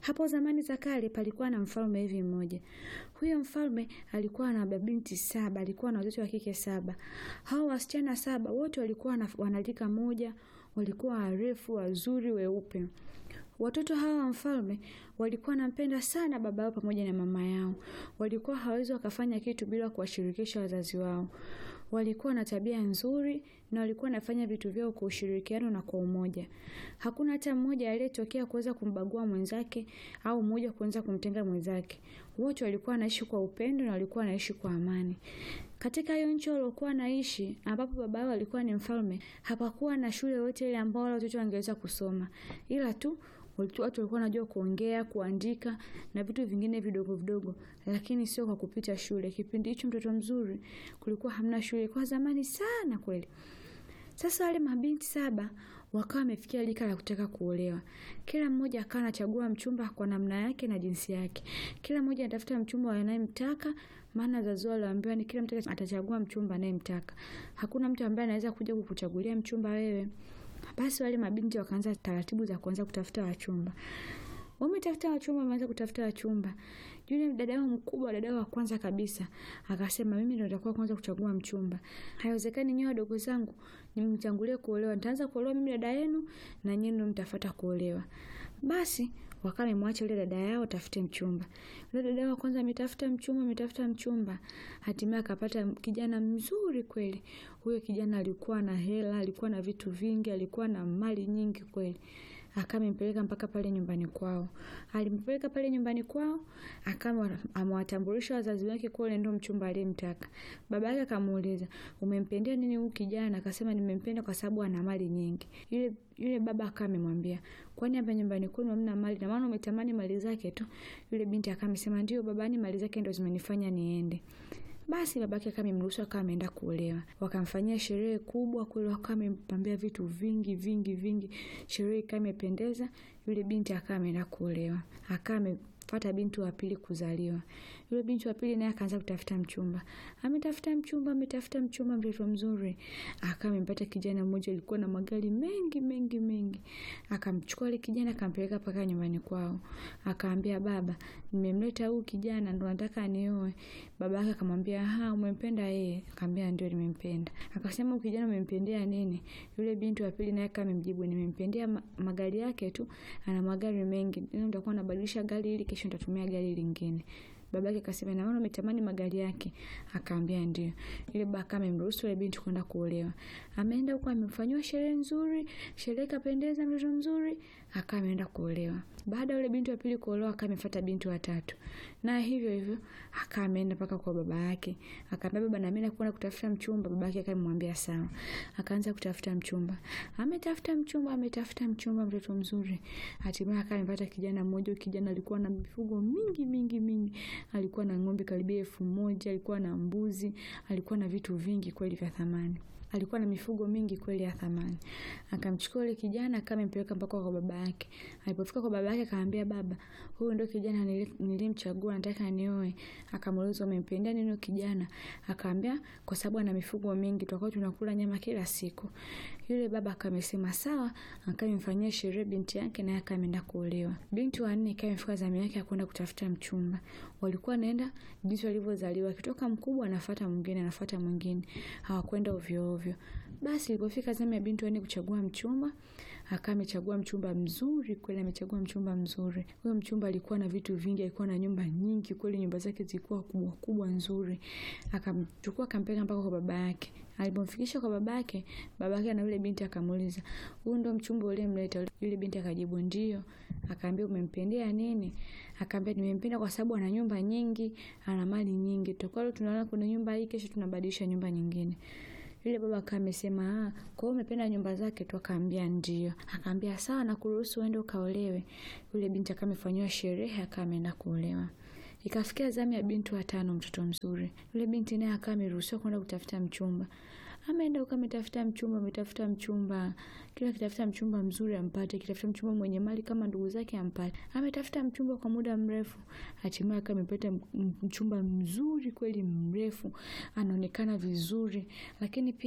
Hapo zamani za kale palikuwa na mfalme hivi mmoja. Huyo mfalme alikuwa na mabinti saba, alikuwa na watoto wa kike saba. Hao wasichana saba wote walikuwa wanalika moja, walikuwa warefu, wazuri, weupe. Watoto hawa wa mfalme walikuwa wanampenda sana baba yao pamoja na mama yao. Walikuwa hawezi wakafanya kitu bila kuwashirikisha wazazi wao. Walikuwa na tabia nzuri na walikuwa wanafanya vitu vyao kwa ushirikiano na kwa umoja. Hakuna hata mmoja aliyetokea kuweza kumbagua mwenzake au mmoja kuweza kumtenga mwenzake. Wote walikuwa wanaishi kwa upendo na walikuwa wanaishi kwa amani. Katika hiyo nchi waliokuwa naishi ambapo baba yao alikuwa ni mfalme, hapakuwa na shule yoyote ile ambao wale watoto wangeweza kusoma. Ila tu watu walikuwa wanajua kuongea, kuandika na vitu vingine vidogo vidogo, lakini sio kwa kupita shule. Kipindi hicho mtoto mzuri kulikuwa hamna shule, kwa zamani sana kweli. Sasa wale mabinti saba wakawa wamefikia lika la kutaka kuolewa. Kila mmoja akawa anachagua mchumba kwa namna yake na jinsi yake. Kila mmoja anatafuta mchumba anayemtaka, maana wazazi wao waliambiwa ni kila mtu atachagua mchumba anayemtaka. Hakuna mtu ambaye anaweza kuja kukuchagulia mchumba wewe. Basi wale mabinti wakaanza taratibu za kuanza kutafuta wachumba. Wametafuta wachumba, wameanza kutafuta wachumba. Yule dada yao mkubwa, dada yao wa kwanza kabisa, akasema mimi ndio nitakuwa kwanza kuchagua mchumba. Haiwezekani nyewe wadogo zangu nimtangulie kuolewa. Nitaanza kuolewa mimi dada yenu na nyinyi ndio mtafuata kuolewa. Basi wakawa wamemwacha yule dada yao tafute mchumba. Yule dada yao wa kwanza ametafuta mchumba, ametafuta mchumba. Hatimaye akapata kijana mzuri kweli. Huyo kijana alikuwa na hela, alikuwa na vitu vingi, alikuwa na mali nyingi kweli. Akamimpeleka mpaka pale nyumbani kwao. Alimpeleka pale nyumbani kwao, akawa amewatambulisha wazazi wake kuwa yule ndio mchumba aliyemtaka. Baba yake akamuuliza, "Umempendea nini huyu kijana?" Akasema, "Nimempenda kwa sababu ana mali nyingi." Yule yule baba akawa amemwambia, "Kwani hapa nyumbani kwenu hamna mali na maana umetamani mali zake tu?" Yule binti akawa amesema, "Ndio babani, mali zake ndio zimenifanya niende." Basi babake akawa amemruhusu akawa ameenda kuolewa. Wakamfanyia sherehe kubwa kule, wakawa wamempambia vitu vingi vingi vingi. Sherehe ikawa imependeza, yule binti akawa ameenda kuolewa. Akawa amefuata binti wa pili kuzaliwa. Yule binti wa pili naye akaanza kutafuta mchumba. Ametafuta mchumba, ametafuta mchumba, mtoto mzuri. Akawa amempata kijana mmoja alikuwa na magari mengi mengi mengi. Akamchukua yule kijana akampeleka mpaka nyumbani kwao. Akaambia baba, nimemleta huyu kijana ndo nataka anioe. Baba yake akamwambia, "Ah, umempenda yeye?" Akamwambia, "Ndio nimempenda." Akasema, "Huyu kijana umempendea nini?" Yule binti wa pili naye kama mjibu, "Nimempendea ma magari yake tu, ana magari mengi. Leo nitakuwa nabadilisha gari hili, kesho nitatumia gari lingine." Babake akasema, "Na maana umetamani magari yake?" Akaambia, "Ndio." Yule baba kama amemruhusu yule binti kwenda kuolewa. Ameenda huko amefanywa sherehe nzuri, sherehe kapendeza, mtoto mzuri, akawa ameenda kuolewa. Baada ya yule binti wa pili kuolewa, akawa amefuata binti wa tatu. Na hivyo hivyo akawa ameenda mpaka kwa baba yake. Akamwambia, "Baba, na mimi nakwenda kutafuta mchumba." Baba yake akamwambia, "Sawa." Akaanza kutafuta mchumba. Ametafuta mchumba, ametafuta mchumba, mtoto mzuri. Hatimaye akawa amepata kijana mmoja. Kijana alikuwa na mifugo mingi mingi mingi. Alikuwa na ng'ombe karibia elfu moja, alikuwa na mbuzi, alikuwa na vitu vingi kweli vya thamani. Alikuwa na mifugo mingi kweli ya thamani. Akamchukua yule kijana akawa amempeleka mpaka kwa baba yake. Alipofika kwa baba yake akamwambia, "Baba, huyu ndio kijana nilimchagua, nataka nioe." Akamuuliza, "Umempendea nini huyu kijana?" Akamwambia, "Kwa sababu ana mifugo mingi, tutakuwa tunakula nyama kila siku." Yule baba akamsema, "Sawa." Akawa amemfanyia sherehe binti yake naye akawa ameenda kuolewa. Binti wa nne ikawa imefika zamu yake ya kwenda kutafuta mchumba. Walikuwa wanaenda jinsi walivyozaliwa, akitoka mkubwa anafuata mwingine, anafuata mwingine. Hawakwenda ovyo ovyo. Basi ilipofika zamu ya binti wa nne kuchagua mchumba, akawa amechagua mchumba mzuri kweli, amechagua mchumba mzuri. Huyo mchumba alikuwa na vitu vingi, alikuwa na nyumba nyingi kweli, nyumba zake zilikuwa kubwa kubwa nzuri. Akamchukua akampeleka mpaka kwa baba yake. Alipomfikisha kwa baba yake, baba yake na yule binti akamuuliza, "Huyu ndio mchumba uliyemleta?" Yule binti akajibu, "Ndio." Akaambia, "Umempendea nini?" Akaambia, "Nimempenda kwa sababu ana nyumba nyingi, ana mali nyingi. Tutakuwa leo tunaona kuna nyumba hii, kesho tunabadilisha nyumba nyingine." Yule baba akawa amesema, "Ah, kwa hiyo umependa nyumba zake tu?" Akaambia, "Ndio." Akaambia, "Sawa, nakuruhusu uende ukaolewe." Yule binti akawa amefanyiwa sherehe, akawa ameenda kuolewa. Ikafikia zamu ya binti wa tano, mtoto mzuri. Yule binti naye akawa ameruhusiwa kwenda kutafuta mchumba. Ameenda huko ametafuta mchumba, ametafuta mchumba. Kila akitafuta mchumba mzuri ampate, akitafuta mchumba mwenye mali kama ndugu zake ampate. Ametafuta mchumba kwa muda mrefu. Hatimaye akawa amepata mchumba mzuri kweli mrefu, anaonekana vizuri, lakini pia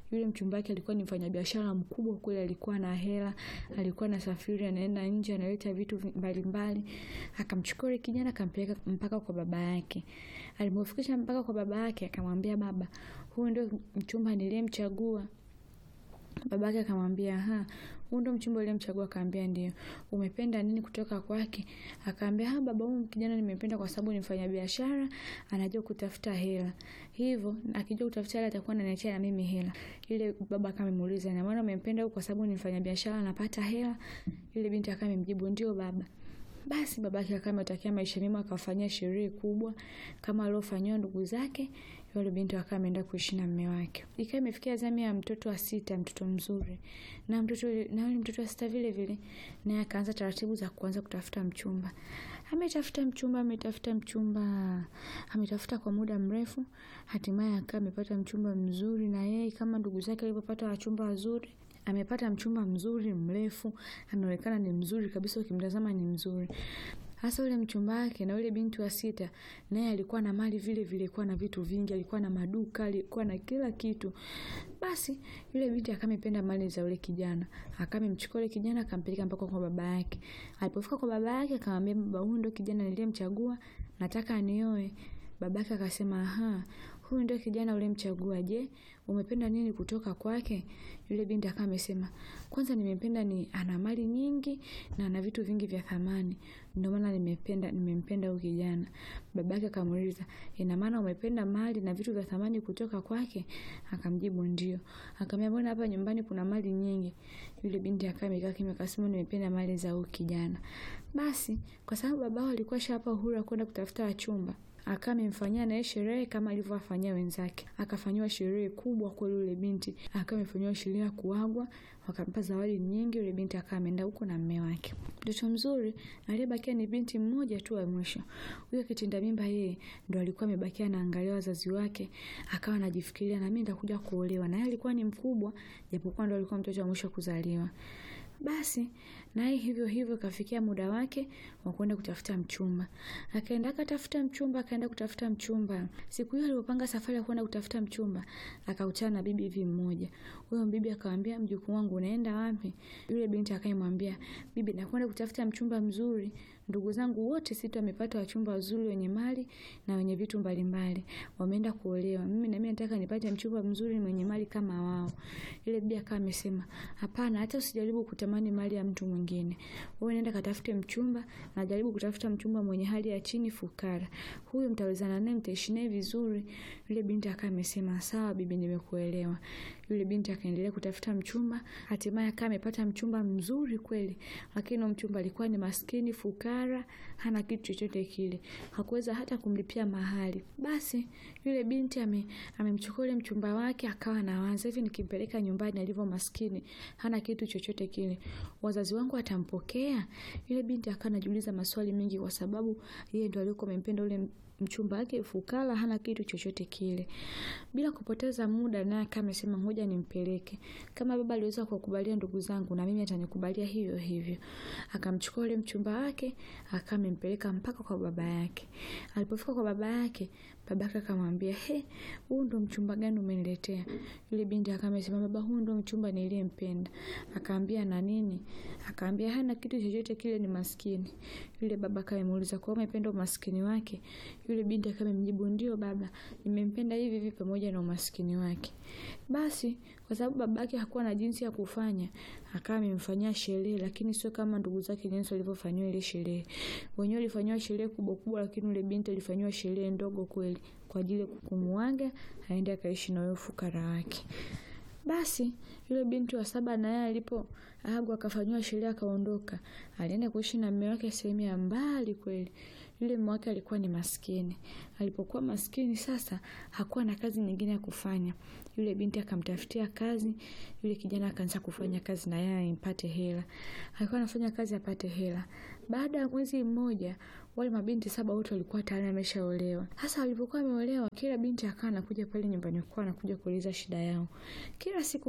yule mchumba wake alikuwa ni mfanyabiashara mkubwa kweli, alikuwa na hela, alikuwa na safiri, anaenda nje, analeta vitu mbalimbali. Akamchukua yule kijana akampeleka mpaka kwa baba yake. Alipomfikisha mpaka kwa baba yake, akamwambia baba, huyu ndio mchumba niliyemchagua. Baba yake akamwambia ha, huyu ndo mchumba uliyemchagua? Akaambia ndio. Umependa nini kutoka kwake? Akaambia ha, baba, huyu kijana nimependa kwa sababu ni mfanyabiashara, anajua kutafuta hela, hivyo akijua kutafuta hela atakuwa ananiachia na mimi hela. Yule baba akamuuliza, na maana umempenda huyu kwa sababu ni mfanyabiashara, anapata hela? Yule binti akamjibu ndio baba. Basi babake akawa ametakia maisha mema, akafanyia sherehe kubwa kama aliofanyiwa ndugu zake. Yule binti akawa ameenda kuishi na mume wake. Ikawa imefikia zamu ya mtoto wa sita, mtoto mzuri na mtoto na yule mtoto wa sita vile vile, naye akaanza taratibu za kuanza kutafuta mchumba. Ametafuta mchumba, ametafuta mchumba, ametafuta kwa muda mrefu, hatimaye akawa amepata mchumba mzuri, na yeye kama ndugu zake walivyopata wachumba wazuri amepata mchumba mzuri mrefu, anaonekana ni mzuri kabisa, ukimtazama ni mzuri hasa yule mchumba wake. Na yule binti wa sita naye alikuwa na mali vile vile, alikuwa na vitu vingi, alikuwa na maduka, alikuwa na kila kitu. Basi yule binti akamependa mali za yule kijana, akamemchukua yule kijana akampeleka mpaka kwa baba yake. Alipofika kwa baba yake, akamwambia baba, huyu ndio kijana niliyemchagua, nataka anioe. Babake akasema aha, huyu ndio kijana ulimchagua. Je, umependa nini kutoka kwake? Yule binti akawa amesema, kwanza nimempenda ni ana mali nyingi na ana vitu vingi vya thamani, ndio maana nimependa nimempenda huyu kijana. Babake akamuuliza, ina maana umependa mali na vitu vya thamani kutoka kwake? Akamjibu ndio. Akamwambia, mbona hapa nyumbani kuna mali nyingi? Yule binti akawa amekaa kimya, akasema, nimependa mali za huyu kijana. Basi kwa sababu babao alikuwa shapa uhuru kwenda kutafuta wachumba akawa amemfanyia naye sherehe kama alivyowafanyia wenzake. Akafanyiwa sherehe kubwa kwa yule binti, akawa amefanyiwa sherehe ya kuagwa, wakampa zawadi nyingi. Yule binti akawa ameenda huko na mume wake. Mtoto mzuri aliyebakia ni binti mmoja tu wa mwisho. Huyo kitinda mimba yeye ndo alikuwa amebakia anaangalia wazazi wake, akawa anajifikiria na mimi nitakuja kuolewa. Na yeye alikuwa ni mkubwa, japokuwa ndo alikuwa mtoto wa mwisho kuzaliwa. Basi naye hivyo hivyo kafikia muda wake wa kwenda kutafuta mchumba. Akaenda akatafuta mchumba, akaenda kutafuta mchumba. Siku hiyo alipopanga safari ya kwenda kutafuta mchumba, akakutana na bibi hivi mmoja. Huyo bibi akamwambia, mjukuu wangu unaenda wapi? Yule binti akamwambia, bibi, nakwenda kutafuta mchumba mzuri. Ndugu zangu wote sita wamepata wachumba wazuri wenye mali na wenye vitu mbalimbali. Wameenda kuolewa. Mimi na mimi nataka nipate mchumba mzuri mwenye mali kama wao. Yule bibi akawa amesema, hapana, hata usijaribu kutamani mali ya mtu mwingine. Wewe nenda katafute mchumba na jaribu kutafuta mchumba mwenye hali ya chini, fukara. Huyo mtawezana naye, mtaishi naye vizuri. Yule binti akawa amesema, sawa bibi, nimekuelewa. Yule binti akaendelea kutafuta mchumba, hatimaye akawa amepata mchumba mzuri kweli, lakini mchumba alikuwa ni maskini, fukara, hana kitu chochote kile, hakuweza hata kumlipia mahali. Basi yule binti amemchukua yule mchumba wake, akawa anawaza hivi, nikimpeleka nyumbani alivyo maskini, hana kitu chochote kile, wazazi wangu watampokea? Yule binti akawa anajiuliza maswali mengi, kwa sababu yeye ndo alikuwa amempenda yule mchumba wake fukara, hana kitu chochote kile. Bila kupoteza muda, naye kama amesema ngoja nimpeleke. Kama baba aliweza kukubalia ndugu zangu, na mimi atanikubalia hivyo hivyo. Akamchukua yule mchumba wake, akampeleka mpaka kwa baba yake. Alipofika kwa baba yake, babake akamwambia, he, huu ndo mchumba gani umeniletea? Yule binti akamsema, baba, huu ndo mchumba niliyempenda. Akaambia, na nini? Akaambia, hana kitu chochote kile, ni maskini. Yule baba akamuuliza, kwa umependa umaskini wake? Yule binti akamjibu, ndio baba, nimempenda hivi hivi pamoja na umaskini wake. Basi kwa sababu babake hakuwa na jinsi ya kufanya, akawa amemfanyia sherehe, lakini sio kama ndugu zake jinsi walivyofanyiwa ile sherehe. Wenyewe walifanywa sherehe kubwa kubwa, lakini yule binti alifanywa sherehe ndogo kweli, kwa ajili ya kumuaga aende akaishi na huyo fukara wake. Basi yule binti wa saba na yeye alipo agwa akafanywa sherehe akaondoka, alienda kuishi na mume wake sehemu ya mbali kweli. Yule mume wake alikuwa ni maskini. Alipokuwa maskini sasa, hakuwa na kazi nyingine ya kufanya. Yule binti akamtafutia kazi, yule kijana akaanza kufanya kazi na yeye impate hela. Alikuwa anafanya kazi apate hela. Baada ya mwezi mmoja, wale mabinti saba wote walikuwa tayari wameshaolewa. Hasa walipokuwa wameolewa, kila binti akawa anakuja pale nyumbani kwao, anakuja kuuliza shida yao. Kila siku mmoja mmoja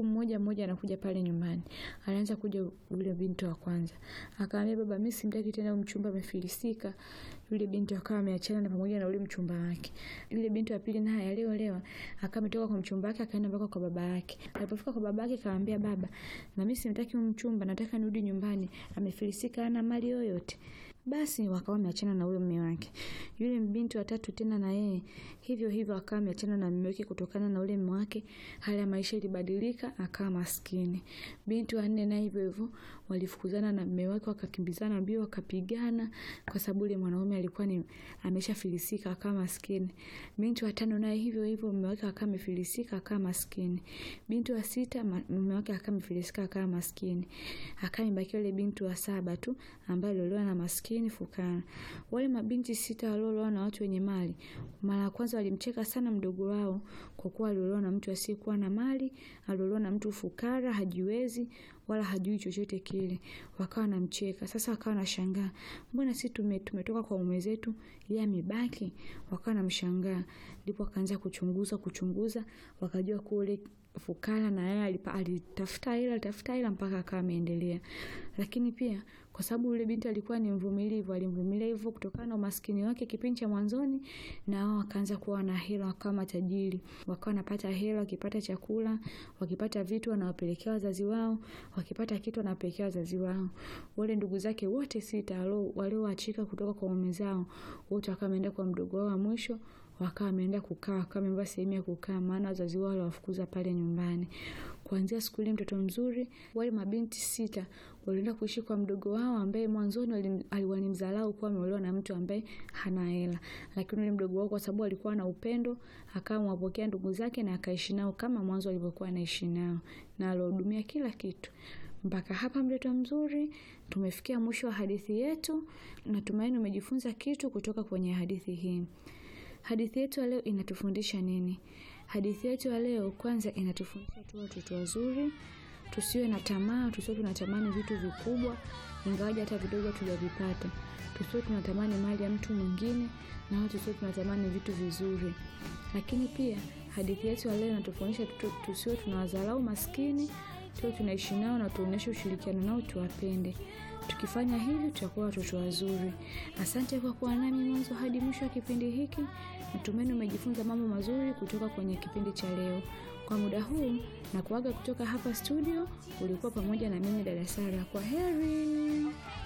mmoja anakuja pale nyumbani. Alianza kuja yule binti wa kwanza. Akamwambia baba, mimi simtaki tena huyu mchumba amefilisika. Yule binti akawa ameachana na pamoja na yule mchumba wake. Yule binti wa pili naye aliolewa, akawa ametoka kwa mchumba wake akaenda mpaka kwa baba yake. Alipofika kwa baba yake akamwambia baba, na mimi simtaki huyu mchumba, nataka nirudi nyumbani. Amefilisika hana mali yoyote. Basi wakawa wameachana na huyo mume wake. Yule binti wa tatu tena na yeye hivyo hivyo akawa ameachana na mume wake kutokana na ule mume wake, hali ya maisha ilibadilika, akawa maskini. Binti wa nne naye hivyo hivyo walifukuzana na mume wake, wakakimbizana mbio, wakapigana kwa sababu yule mwanaume alikuwa ni ameshafilisika, akawa maskini. Binti wa tano naye hivyo hivyo mume wake akawa amefilisika, akawa maskini. Binti wa sita mume wake akawa amefilisika, akawa maskini. Akawa imebakia yule binti wa saba tu ambaye aliolewa na maskini fukara. Wale mabinti sita walioolewa na watu wenye mali, mara ya kwanza walimcheka sana mdogo wao kwa kuwa aliolewa na mtu asiyekuwa na mali, aliolewa na mtu fukara, hajiwezi wala hajui chochote kile. Wakawa wanamcheka. Sasa wakawa wanashangaa, mbona sisi tume, tumetoka kwa mume zetu, yeye amebaki? Wakawa wanamshangaa. Ndipo akaanza kuchunguza kuchunguza, wakajua kule fukara na yeye alitafuta hela alitafuta hela mpaka akawa ameendelea. Lakini pia kwa sababu yule binti alikuwa ni mvumilivu, alimvumilia hivyo kutokana na umaskini wake kipindi cha mwanzoni, na wao wakaanza kuwa na hela, wakawa matajiri, wakawa wanapata hela, wakipata chakula, wakipata vitu wanawapelekea wazazi wao, wakipata kitu wanawapelekea wazazi wao. Wale ndugu zake wote sita walioachika kutoka kwa mume zao, wote wakawa wameenda kwa mdogo wao wa mwisho wakawa wameenda kukaa, wakawa wamevaa sehemu ya kukaa, maana wazazi wao waliwafukuza pale nyumbani. Kuanzia siku ile mtoto mzuri, wale mabinti sita walienda kuishi kwa mdogo wao ambaye mwanzoni walimdharau kuwa ameolewa na mtu ambaye hana hela, lakini yule mdogo wao kwa sababu alikuwa na upendo, akawa mwapokea ndugu zake na akaishi nao kama mwanzo alivyokuwa anaishi nao na alihudumia kila kitu. Mpaka hapa mtoto mzuri, tumefikia mwisho wa hadithi yetu. Natumaini umejifunza kitu kutoka kwenye hadithi hii. Hadithi yetu ya leo inatufundisha nini? Hadithi yetu ya leo kwanza inatufundisha tu watoto wazuri, tusiwe na tamaa, tusiwe tunatamani vitu vikubwa, ingawaje hata vidogo tujavipata. Tusiwe tunatamani mali ya mtu mwingine na watu tusiwe tunatamani vitu vizuri. Lakini pia hadithi yetu ya leo inatufundisha tusiwe tunawadharau maskini, tuwe tunaishi nao na tuonyeshe ushirikiano nao, tuwapende. Tukifanya hivi tutakuwa watoto wazuri. Asante kwa kuwa nami mwanzo hadi mwisho wa kipindi hiki. Natumaini umejifunza mambo mazuri kutoka kwenye kipindi cha leo. Kwa muda huu na kuaga kutoka hapa studio, ulikuwa pamoja na mimi dada Sara. Kwa heri.